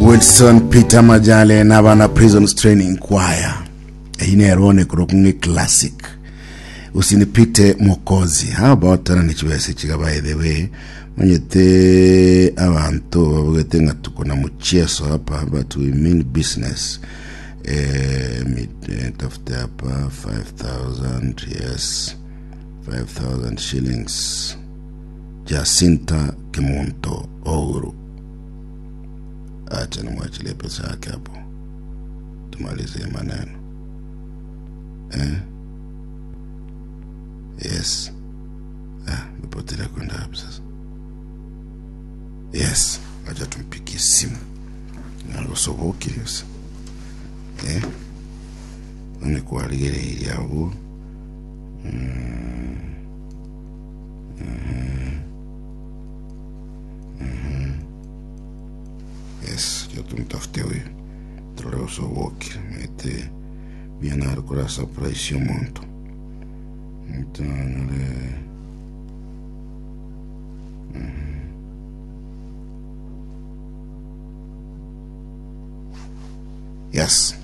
wilson peter majale n'abana prisons training choir eyinero kurokung'e classic usinipite mokozi how about tana nichibese chiga by the way manyete abantu babugete nga tuko na mucheso hapa but we mean business eh, mit- eh, tafute hapa 5000 yes 5000 shillings jacinta kimunto ouru acha nimwachilie pesa yake hapo tumalizie maneno eh? yes ah, mepotelea kwenda hapo sasa yes acha tumpigie simu nalosoboki sasa eh? nikualigere ili abo Yes, yo tumtafute huyu tuleosoboki mete bienar kura surprise yo monto Entonces, yes